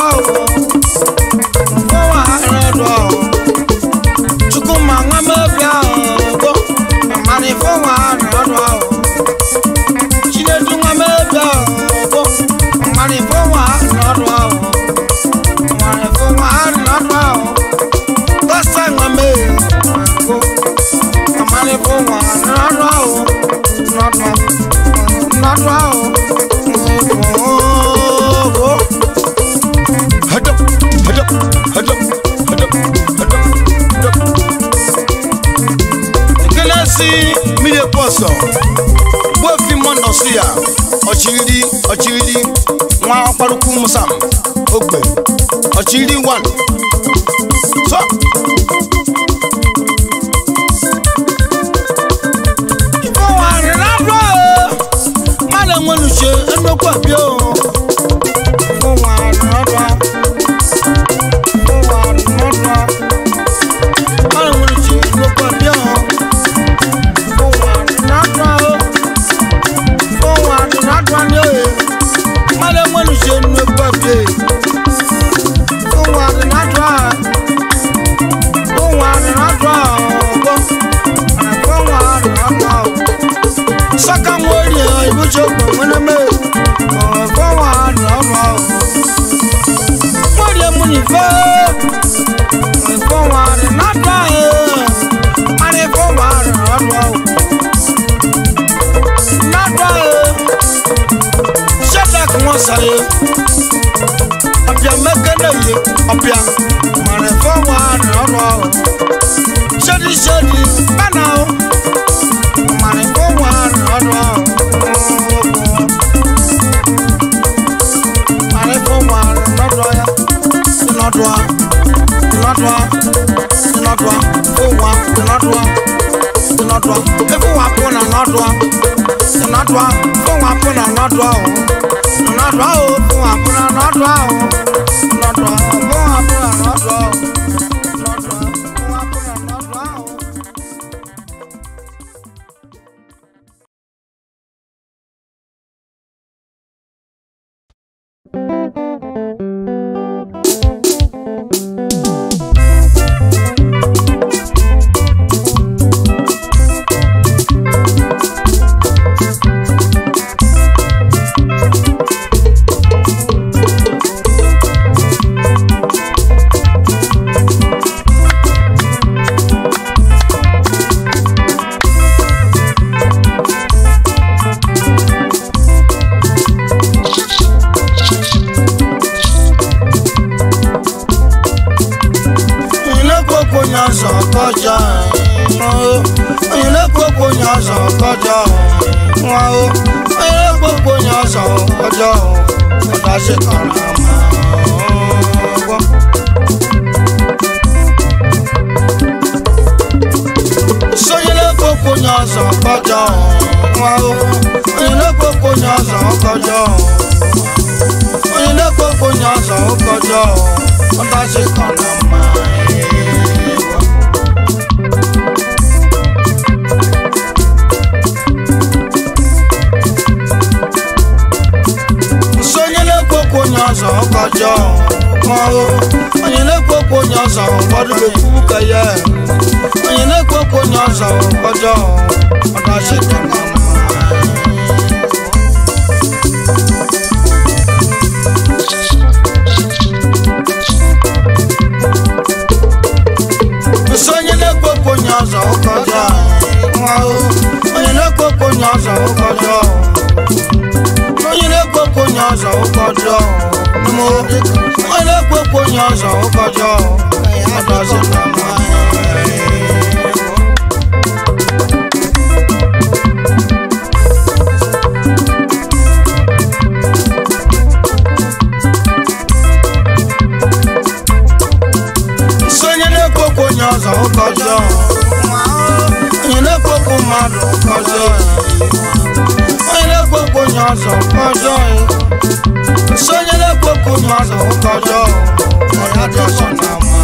fọwọ́ adịladọ chukwuma nwa mebia ogbo mari fọwọ́ adịladọ chinedu nwa mebia ogbo mari fọwọ́ adịladọ mari fọwọ́ adịladọ Lọ́sẹ̀ wọn mẹ́rin kó. Àmàlẹ́ fún wọn lọ́dọ̀ o. Lọ́dọ̀ lọ́dọ̀ o. Ooo. Hada, hada, hada, hada, hada, hada. Nkele si Mmiri ekwu ọsọ, gbuefi mmụọ nọsụ ya, ọchịrịrị, ọchịrịrị, nwa ọkparukwu Musam, ogbe, ọchịrịrị wan. So, fún wọn lọ́dọ̀ o. Má lè wọn lù ṣe ẹnukọ̀ bí o. Fún wọn lọ́dọ̀. Fún wọn lọ́dọ̀. Má lè wọn lù ṣe ẹnukọ̀ bí o. Fún wọn lọ́dọ̀ o. Fún wọn lọ́dọ̀ ni o. Má lè wọn lù ṣe ẹnukọ̀ bí o. Fún wọn lọ́dọ̀. Fún wọn lọ́dọ̀ o. Fún wọn lọ́dọ̀ o saka nwori ibùsọ̀ gbọ̀ngbọ̀nmẹ́ ọ̀fọ̀ wà lọ́wọ́ nwori emu nìfẹ́ ọ̀fọ̀ wà nàdọ̀ ẹ̀ àrífọ̀ wà lọ́wọ́ nàdọ̀ ẹ̀ sẹ́dá kí wọ́n sàyè ọ̀bíà mẹ́kẹ́lẹ́ yẹ ọ̀bíà àrífọ̀ wà lọ́wọ́ sẹ́dí sẹ́dí bẹ́ẹ̀ náà mari fún wa lọ́dọ̀ mari fún wa lọ́dọ̀ ya lọ́dọ̀ lọ́dọ̀ lọ́dọ̀ fún wa lọ́dọ̀ lọ́dọ̀ efu wa fún na lọ́dọ̀ lọ́dọ̀ fún wa fún na lọ́dọ̀ o lọ́dọ̀ o fún wa fún na lọ́dọ̀ o lọ́dọ̀ fún wa fún na lọ́dọ̀ o lọ́dọ̀ fún wa fún na lọ́dọ̀ o. Oyinlekoko nyanza kọjá ẹ̀ Oyinlekoko nyanza kọjá ẹ̀ Oyinlekoko nyanza kọjá ẹ̀ Ọ̀dà ṣe kàrà mọ́. Sọyinlekoko nyanza kọjá ẹ̀ Oyinlekoko nyanza kọjá ẹ̀ Oyinlekoko nyanza kọjá ẹ̀ Ọ̀dà ṣe kàrà mọ́. sonyelekpokpo nyọzọ kọjọ mọo onyelekpokpo nyọzọ gbọdụlekwu kẹyẹ onyelekpokpo nyọzọ kọjọ ọdọsí kankan. onye ọzọ ụkọjọ n'ime oge onye na-ekwekwa onye ọzọ ụkọjọ ọdọzi na mma nso onye na-ekwekwa onye ọzọ ụkọjọ onye na-ekwekwa mmadụ ụkọjọ onye na-ekwekwa onye ọzọ ụkọjọ nso onye na-ekwekwa mmadụ ụkọjọ ọdọzi na mma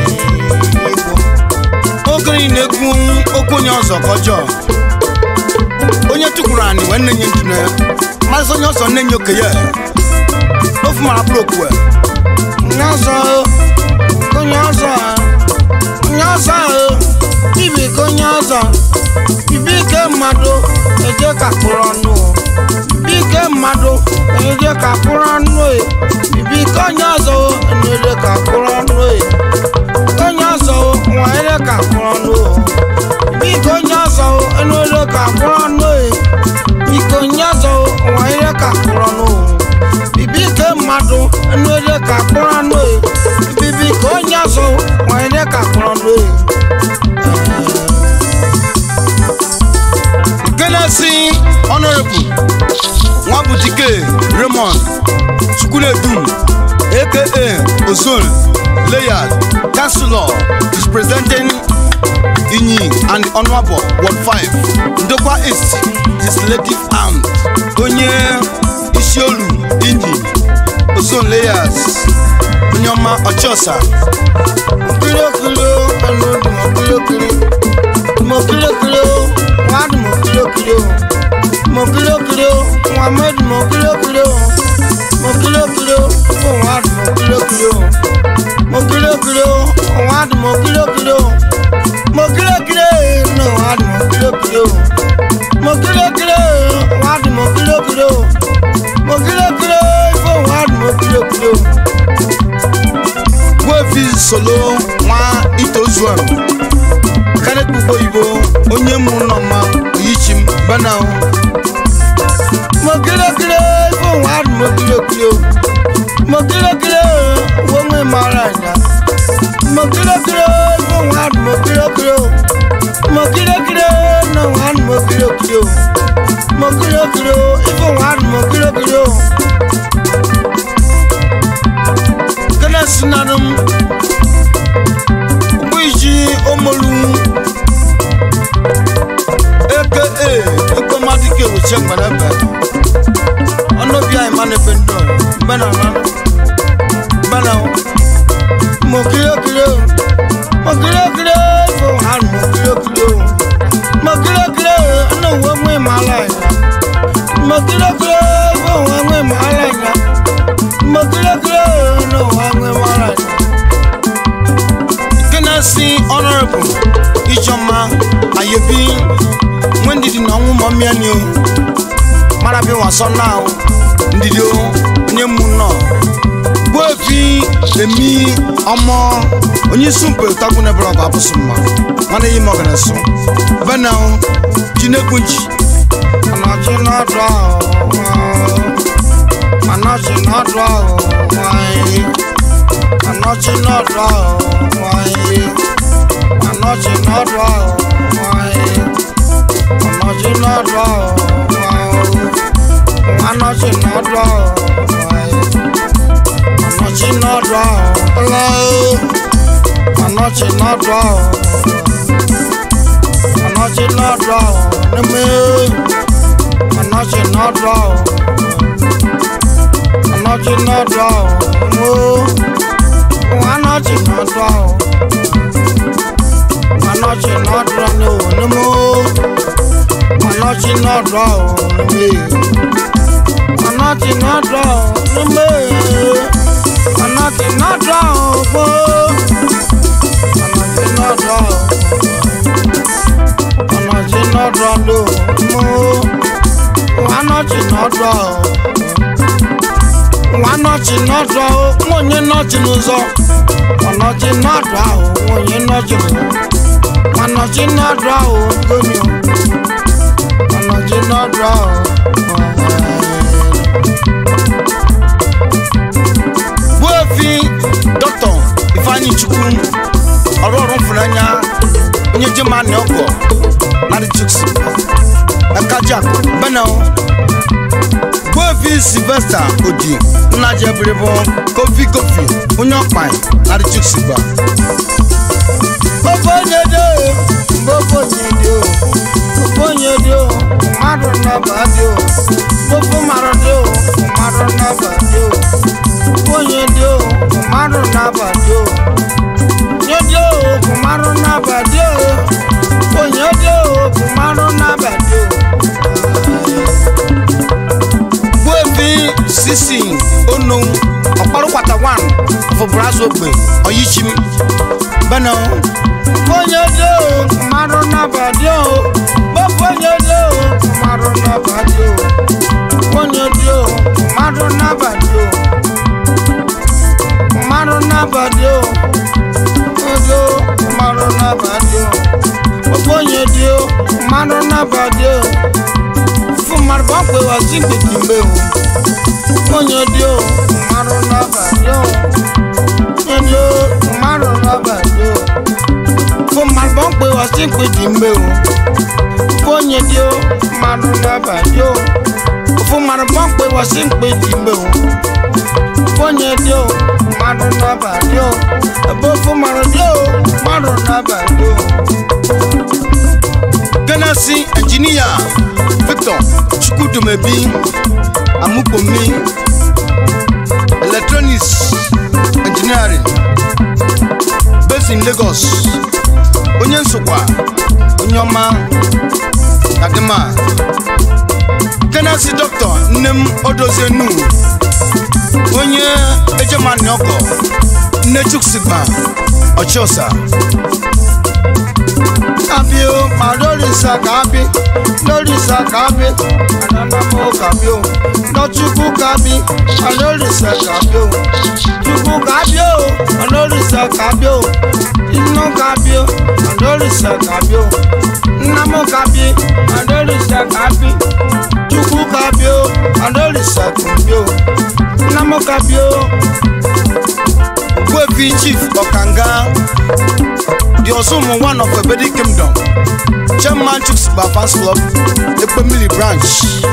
okenye na-ekwu okwu onye ọzọ ka ọjọọ onye tụkwuru anyị wee nne nye ntụne mazị onye ọzọ nne nye okenye ofu mara bụrụ okwu onye ọzọ onye ọzọ onye ọzọ ibi ka onye ọzọ ibi ike mmadụ eje ka kpụrụ ọnụ ibi ike mmadụ eje ka kpụrụ ọnụ ibi ike onye ọzọ eje ka kpụrụ ọnụ onye ọzọ nwa eje ka kpụrụ ọnụ ibi ike onye ọzọ eje ka kpụrụ ọnụ ike onye ọzọ nwa eje ka kpụrụ ọnụ bibi ke mmadụ enu ede ka kpụrụ anụ e bibi ka onye ọzọ nwa ede ka kpụrụ anụ e genesi honorable nwabutike raymond chukwunedum aka ozone layard councilor is presenting inyi and honorable ward 5 ndokwa east legislative arm onye isiolu inyi ozone layers onye ọma ọchọsa okiri okiri o enu dị m okiri okiri m okiri okiri o nwa dị m okiri okiri o m okiri okiri o nwa m dị m okiri okiri o m okiri okiri o bụ nwa dị m okiri okiri o m okiri okiri o nwa dị m okiri okiri o m okiri okiri na nwa dị m okiri okiri o m okiri okiri nwa dị m okiri okiri o m okiri okiri bụ nwa dị m okiri okiri o gwevi solo nwa itozuem kanekpukpo oyibo onye mụ nọ mma oyichim banao mokirikiri fún wa dùn mokirikiri o mokirikiri wo ń mara ẹ̀dá mokirikiri fún wa dùn mokirikiri o mokirikiri náà wa dùn mokirikiri o mokirikiri fún wa dùn mokirikiri o. gana sinanum gwiji omolu aka ekpomadike wuche mgbanebe ọnụbịa imanebe ndo mbena na mbena mokirikiri o mokirikiri fún wa dùn mokirikiri o mokirikiri náà wo ń mara ẹ̀dá mokirikiri fún wa ń mara ẹ̀dá mokirikiri náà wa ń mara ẹ̀dá. gana si honorable ijoma ayebi nwendidi na ọnwụ mọ mmịanị o mara bi wasọ na o ndidi o onye mụ nọ gbuefi emi ọmọ onye isi mpe tagbu nebere ọgụ abụsụ mma mana eyi m ọgana so ebe na o ji na-ekwu nji Anachi n'ọdụ ahụ Anachi n'ọdụ ahụ nwanyị Anachi n'ọdụ ahụ nwanyị Anachi n'ọdụ ahụ nwanyị Anachi n'ọdụ ahụ nwanyị Anachi n'ọdụ ahụ nwanyị Anachi n'ọdụ ahụ ụlọ Anachi n'ọdụ ahụ Anachi n'ọdụ ahụ n'ime Anachi n'ọdụ ahụ Anachi n'ọdụ ahụ mo Anachi n'ọdụ ahụ Anachi n'ọdụ ahụ n'ime Anachi n'ọdụ ahụ n'ime Anachi n'ọdụ ahụ n'ime Anachi n'ọdụ ahụ mo Anachi n'ọdụ ahụ Anachi n'ọdụ ahụ mo Anachi n'ọdụ ahụ nwa nọchi n'ọdụ ahụ nwa onye nọchi n'ụzọ ọnọchi n'ọdụ ahụ nwa onye nọchi n'ụzọ nwa nọchi n'ọdụ ahụ gonyo ọnọchi n'ọdụ ahụ chukwu ọrụ ọrụ mfụnanya onye je ma na ọgọ narị chuks ekajak benel gbovi silvesta odi nna jebiribo kofi kofi onye ọkpa narị chuks gba Ofonyedo, Ofonyedo, Ofonyedo, mmadụ nnabadio, Ofu maradio, mmadụ nnabadio, Ofonyedo, mmadụ nnabadio, Nyedio, mmadụ nnabadio, Ofonyedo, mmadụ nnabadio. gbovi sisi ono ọkparụkwata wan fọbụrazụ ogbe ọyichim benel Ofonyedo, mmadụ nnabadio, Ofonyedo, mmadụ nnabadio, Ofonyedo, mmadụ nnabadio. mmadụ n'abalị o ego mmadụ n'abalị o ofonye dị o mmadụ n'abalị o fún mmadụ bá pè wá sí gbèdì mbẹ o ofonye dị o mmadụ n'abalị o onye dị o mmadụ n'abalị o fún mmadụ bá pè wá sí gbèdì mbẹ o ofonye dị o mmadụ n'abalị o fún mmadụ bá pè wá sí gbèdì mbẹ o onye dị o mmadụ n'abalị o ebe ofu mmadụ dị o mmadụ n'abalị o genesi injinia victor chukwudumebi amukpomi electronics engineering based in lagos onye nsokwa onye ọma kadima genesi dọkịta nne m odozienu onye ejemani ọkọ nne chuksigba ọchịọsa kabi o ma lórí sa kabi lórí sa kabi ananamo kabi o lọchukwu kabi ma lórí sa kabi o chukwu kabi o ma lórí sa kabi o inú kabi o ma lórí sa kabi o nnamo kabi ma lórí sa kabi chukwu kabi o ma lórí sa kabi o nnamo kabi o. Gwevi chief ọkanga the Osumu one of Ebedi kingdom chairman chuksigba fans club ekpemili branch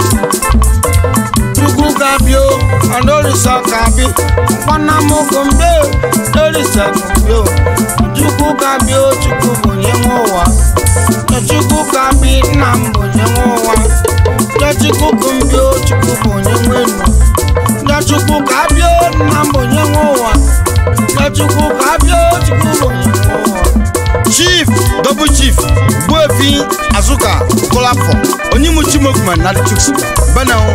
chukwu kabi o ọlọ́rìṣà kabi mkpanamokombe lọ́rìṣà kabi o chukwu kabi o chukwu bonye nwe ụwa chukwu kabi nna m bonye nwe ụwa chukwu kumbi o chukwu bonye nwe enu chukwu kabi o nna m bonye nwe ụwa chukwu kabi o chukwu bonye nwe ụwa chief double chief gwevi azuka kolafọ onyimuchimogman na the chuksigba benel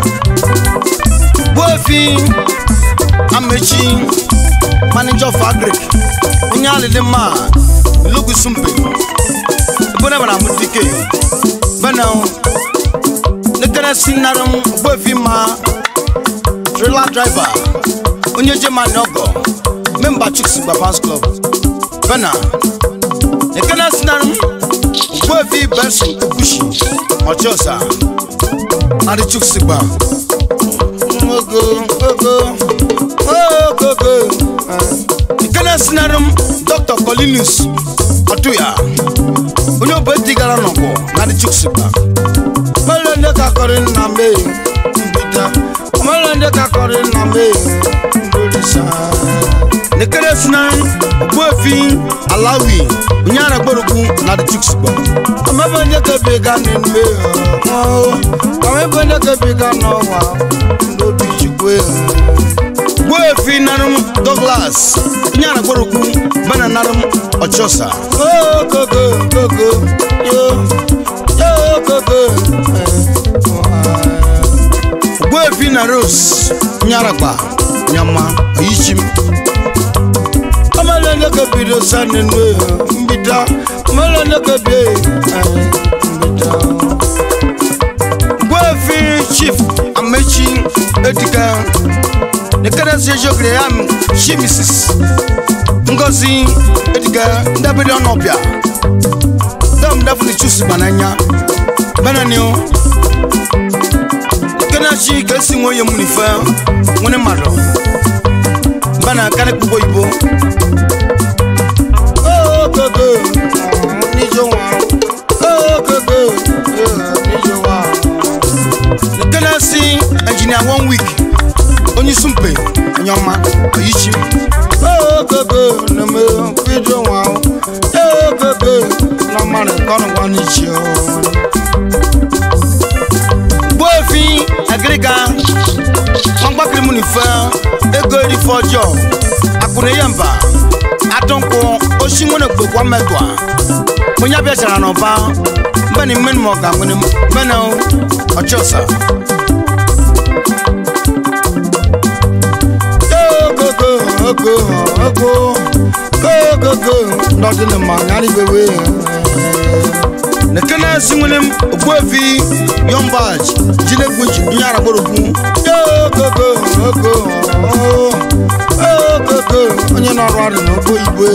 gwevi amechi manager of agric onye alịdị mma lugusumpe ebonebana amudike benel nekeresi narum gwevi ma trailer driver onye jemani ọgọ memba chuksigba fans club bena ekene sinarum gwevi benson ebushi ọchọsa adị chuksigba ogo ogo ogogo ekene sinarum dr colinus ọtụya onye obeti gara n'ọgbọ na adị chuksigba mele ndị ka kọrị nna m eyi mbita mele ndị ka kọrị nna m eyi ndorisa nekere sinarum gwevi alawi onye aragborogwu na adị chuksigba ọmọbẹ ndị ka bi ga n'ime eyi ọmọbẹ ndị ka bi ga n'ọwa ndobi chukwu eyi gwevi narum douglas onye aragborogwu bena narum ọchọsa ogogo gogo yo yo gogo gwevi na rose nyaragba nyama oyichim ọmọlẹ ndị ka bido sa n'enu eyi mbita ọmọlẹ ndị ka bi eyi mbita. gwevi chief amechi edika nekedesi ejogere ya m chi mrs ngozi edika ndabere ọnọbịa dam dafuni chusi gbananya benanio kenachi ka esi nwe onye m n'ife nwere mmadụ bana kana kpugbo oyibo ogogo níjó wa ogogo níjó wa. nkene si engineer one week onye sumpe nyọma oyichi ogogo neme níjó wa ogogo na mmadụ kọrọ nwa n'ichi o. gbóòfin agiriga wọn gbàkiri mu nìfẹ ego eri fọjọ akuneyemba adọnko osinwene gbogbo amẹdùá munya bẹ sara n'ọba mbẹni mmẹni mọ ọgá nwene mbẹni ọchọsa. gogogo ogo ogo gogogo n'ọdịnị ma nyarị bewe nekene sinwenem ogbuefi yombaj jinegbuji nyara gborogwu ogogo ogo ogogo onye na-arụ ọrụ n'ogbo igwe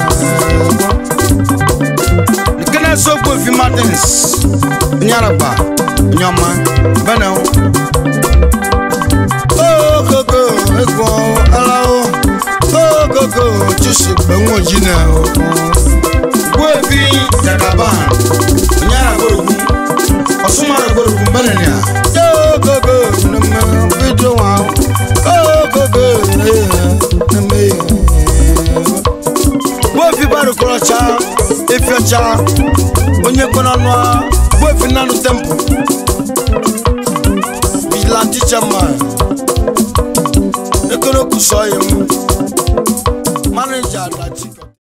nekene si ogbuefi martins nyaragba onye ọma bene ogogo ego alao ogogo chusi gbenwo jine ogbuefi jagaban nyara gborogwu ọsùnmọ̀rẹ̀ gbòòrò mẹ́rìnlá. Ogogo neme fídíò wa ogogo neme. Bófi bá rúkọ̀rọ̀ cha efi ọcha onye gbọ́nà nua bófi nánú tẹ́mpù. Vigilante chairman ekele kù sọ yẹn mu. Manager Adachi.